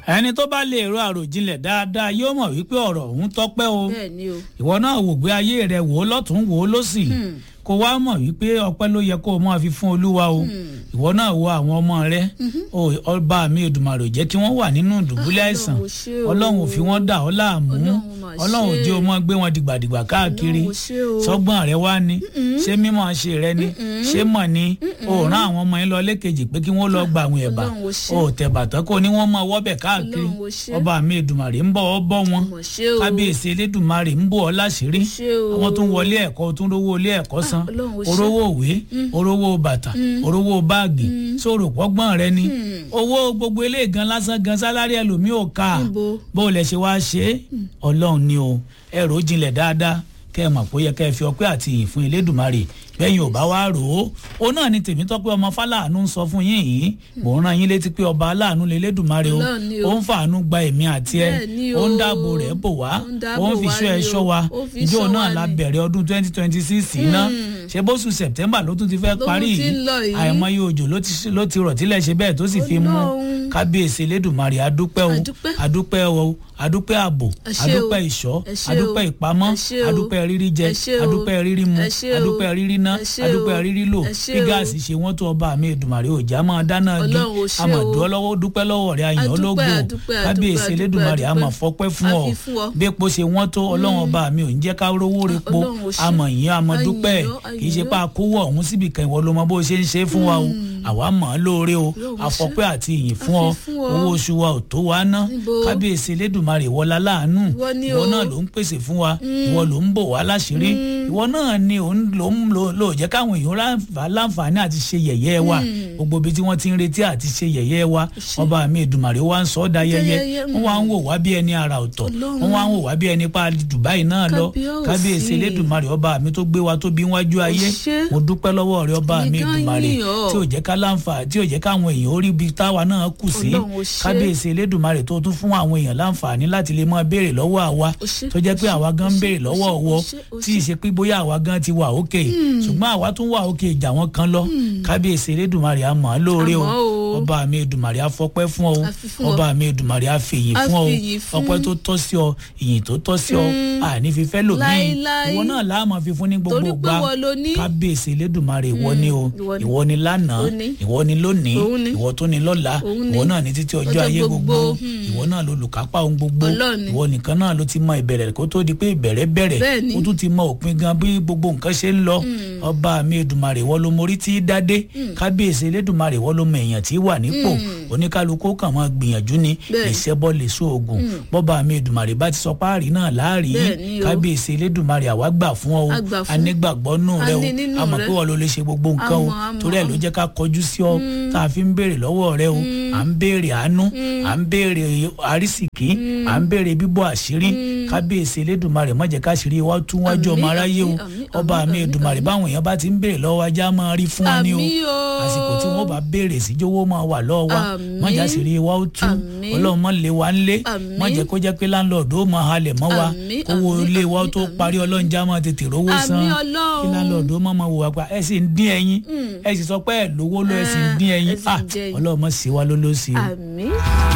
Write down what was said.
ẹni tó bá lè ro àròjinlẹ̀ dáadáa yóò mọ̀ wípé ọ̀rọ̀ ọ̀hún tọ́pẹ́ o bẹ́ẹ̀ ni o ìwọ náà wò gbé ayé rẹ wò ó lọ́tún wò ó lọ́sì kó wá mọ̀ wípé ọpẹ́ ló yẹ kó o máa fi fún olúwa o ìwọ náà wo àwọn ọmọ rẹ o ọba mi Èdùmàrè jẹ́ kí wọ́n wà nínú ìdùbúlẹ̀ àìsàn Ọlọ́run ò ṣe o. ọlọ́run ò fi wọ́n dà ọ́ láàmú Ọlọ́run mà ṣe. ọlọ́run ò jẹ́ o máa gbé wọn dìgbàdìgbà káàkiri Ọlọ́run ò ṣe o. sọ́gbọ́n rẹ wá ní ṣé mímọ̀ ṣe rẹ ni ṣé mọ̀ ni o rán àwọn ọmọ yín lọ lẹ́kejì pé kí wọ́n lọ gba àwọn ẹ̀bà Ọlọ́run ò ṣe. o tẹ̀ bàtọ́ kó ní wọ́n máa wọ́bẹ̀ káàkiri Ọlọ́run ò ṣe. ọba mi Èdùmàrè ń bọ̀ ọ́ bọ́ wọn mọ̀ ṣe o kábíyèsí elédùnmarè ń bọ̀ ọ́ láṣìírí ṣe o. àwọn tó ń wọlé ẹ̀kọ́ tó ń rówó ilé ẹ̀kọ́ san Ọlọ́run ò ṣe. orówó òwe orówó bàtà orówó báàgì sóòrò pọ́gbọ́n rẹ ni owó gbogbo ilé gan lásán gan sálárì ẹlòmíì ò ká Níbo? bó o lẹ ṣe wá ṣe é ọlọ́run ni o ẹ rò ó jinlẹ̀ dáadáa kẹ́ ẹ mọ̀ pé ó yẹ kẹ́ ẹ fi ọpẹ́ àti ìyìn fún elédùnmarè bẹ́yìn ò bá wá rò ó òun náà ni Tèmítọ́pẹ́ ọmọ fáláàánú ń sọ fún yín yìí mò ń rán yín létí pé ọba aláàánú lè lédùnmarè o Ọlọ́run ni o. ó ń fàánú gba èmi àti ẹ Bẹ́ẹ̀ ni ó ń o. dáàbò rẹ̀ bò wá Ó ń dáàbò ó ń fi wá ṣọ́ ẹ ni o. ṣọ́ wa Ó fi ìjọ ṣọ́ náà wa la ni. bẹ̀rẹ̀ ọdún twenty twenty six iná ṣe bóṣù September ló tún ti fẹ́ Ló parí tún ti yìí ń lọ yìí. àìmọye òjò ló ti ló ti rọ̀ tílẹ̀ ṣe bẹ́ẹ̀ tó sì fi mú Ọlọ́run. kábíyèsí elédùnmarè adúpẹ́ o Adúpẹ́. adúpẹ́ o adúpẹ́ ààbò Ẹ ṣé o. adúpẹ́ ìṣọ́ Ẹ ṣé o. adúpẹ́ ìpamọ́ Ẹ ṣé o. adúpẹ́ rírí jẹ Ẹ ṣé o. adúpẹ́ rírí mu Ẹ ṣé o. adúpẹ́ rírí ná Ẹ ṣé o. adúpẹ́ rírí lò Ẹ ṣé bí o. gáàsì ṣe wọ́n tó ọba mi Èdùmàrè òjá máa dáná gi Ọlọ́run ò ṣé o. àmọ̀dúọ́ lọ́wọ́ dúpẹ́ lọ́wọ́ rẹ̀ àyàn Adúpẹ́, ológo adúpẹ́, kábíyèsí adúpẹ́, elédùnmarè adúpẹ́. àmọ̀ fọpẹ́ fún ọ A fi fún ọ. bépo ṣe wọ́n tó ọlọ́run ọba mi ò ń jẹ́ ká rówó repo Ọlọ́run ò ṣé. àmọ̀ yín àmọ̀ Ayọ̀, dúpẹ́ kì í ṣe ayọ̀. pa àkówó ọ̀hún síbi kan ìwọ ló mọ bó ṣe ń ṣe fún wa o àwa mọ̀ ọ́ lóore o Ọlọ́run ò ṣé. àfọpẹ́ àti ìyìn fún A ọ fi fún ọ. owó oṣù wa ò tó wa ná Níbo? kábíyèsí elédùnmarè wọlá láàánú Ìwọ ni ìwọ o. náà ló ń pèsè fún wa ìwọ ló ń bò wá láṣìírí ìwọ náà ni ò ń lò ń lò lò jẹ́ káwọn èèyàn ráǹfà- láǹfààní àti ṣe yẹ̀yẹ́ wa gbogbo ibi tí wọ́n ti ń retí àti ṣe yẹ̀yẹ́ wa ṣé. ọba mi Èdùmàrè wa ń sọ ọ́ da yẹyẹ yẹyẹ, wọ́n wá ń wò wá bí ẹni ara ọ̀tọ̀ Ọlọ́run. wọ́n wá ń wò wá bí ẹni pa Dubai náà lọ Kábíyèsí. kábíyèsí elédùnmarè ọba mi tó gbé wa tó bí wájú ayé ṣé. mo dúpẹ́ lọ́wọ́ rẹ ọba Èmi mi gan Èdùmàrè yìn ọ́. tí ò jẹ́ ká láǹfà tí ò jẹ́ káwọn èèyàn ó rí ibi táwa náà kù sí Ọlọ́run ò ṣé. kábíyèsí elédùnmarè tó tún fún àwọn èèyàn láǹfààní láti lè máa béèrè lọ́wọ́ àwa Ó ṣé, tó jẹ́ pé ó ṣé, àwa gan ó ń ṣé, béèrè ó lọ́wọ́ ṣé, ó ọwọ́ ṣé, ó tí ì ṣé. ṣe pé bóyá àwa gan ti wà òkè ṣùgbọ́n àwa tún wà òkè ìjà wọn kan lọ kábíyèsí elédùnmarè a mọ̀ ọ́ lóore o Àmọ́ o. ọba mi Èdùmàrè a fọpẹ́ fún ọ A fi fún ọ. ọba mi Èdùmàrè a fèyìn A fún ọ fìyìn fún. ọpẹ́ tó tọ́ sí ọ ìyìn tó tọ́ sí ọ àní fífẹ́ lòmíì Láíláí. ìwọ náà láàmú fífún ní gbogbo Torí pé gbà ìwọ ló ní. kábíyèsí elédùnmarè ìwọ ni o ìwọ ni. ìwọ ni lánàá Ó ní. ìwọ ni lónìí Òun ni. ìwọ tó ni lọ́la Òun ni. ìwọ náà ní títí ọjọ́ Ọjọ́ ayé gbogbo gbogbo. ìwọ náà ló lùkápá ohun gbogbo Ọlọ́run ni. ìwọ nìkan náà ló ti mọ ìbẹ̀rẹ̀ kó tó di pé ìbẹ̀rẹ̀ bẹ̀rẹ̀ Bẹ́ẹ̀ ni. ó tún ti mọ òpin gan bí gbogbo nǹkan ṣe ń lọ ọba mi Èdùmàrè ìwọ ló morí tí í dádé kábíyèsí elédùnmarè ìwọ ló mọ èèyàn tí í wà nípò oníkálukú kàn máa gbìyànjú ni Bẹ́ẹ̀. lè ṣẹ́bọ́ lè so oògùn bọ́ba mi Èdùmàrè bá ti sọ páàrí náà láàrí Bẹ́ẹ̀ ni o. kábíyèsí elédùnmarè àwa gbà fún ọ o A gbà fún. a nígbàgbọ́ nù A rẹ o ní nínú a mọ̀ rẹ. pé wọ́n ló lè ṣe gbogbo nǹkan o A mọ̀, a mọ̀, torí ẹ̀ ló a mọ̀. jẹ́ ká kọjú sí ọ tá a fi ń béèrè lọ́wọ́ rẹ o à ń béèrè àánú à ń béèrè àrísìkí à ń béèrè bíbọ́ àṣírí kábíyèsí elédùnmarè má jẹ́ káṣírí wa tún wájú ọmọ Àmín, aráyé o àmín, àmín, ọba àmín, mi àmín, èdùnmarè báwọn èèyàn bá ti ń béèrè lọ́wọ́ ajá máa rí fún wa ní o Àmín o. àsìkò tí wọ́n bá béèrè sí jówó máa wà lọ́wọ́ wa Àmín. má jà sí rí wa ó tú Àmín. ọlọ́run má lé wa ńlé Àmín. má jẹ́ kó jẹ́ pé láńlọ́ọ̀dù ó máa halẹ̀ mọ́ wa Àmín, kówó àmín, ilé wa ó àmín, tó àmín. parí ọlọ́run já máa tètè rówó san Àmín Ọlọ́run. kí láńlọ́ọ̀dù ó máa máa wò wá pa ẹ sì ń dín ẹyin ẹ sì sọ pé ẹ lówó lọ ẹ sì ń dín ẹ ẹyin sì ń Ah, jẹ ẹyin. ọlọ́run má ṣe wá lólóṣì o. àmín.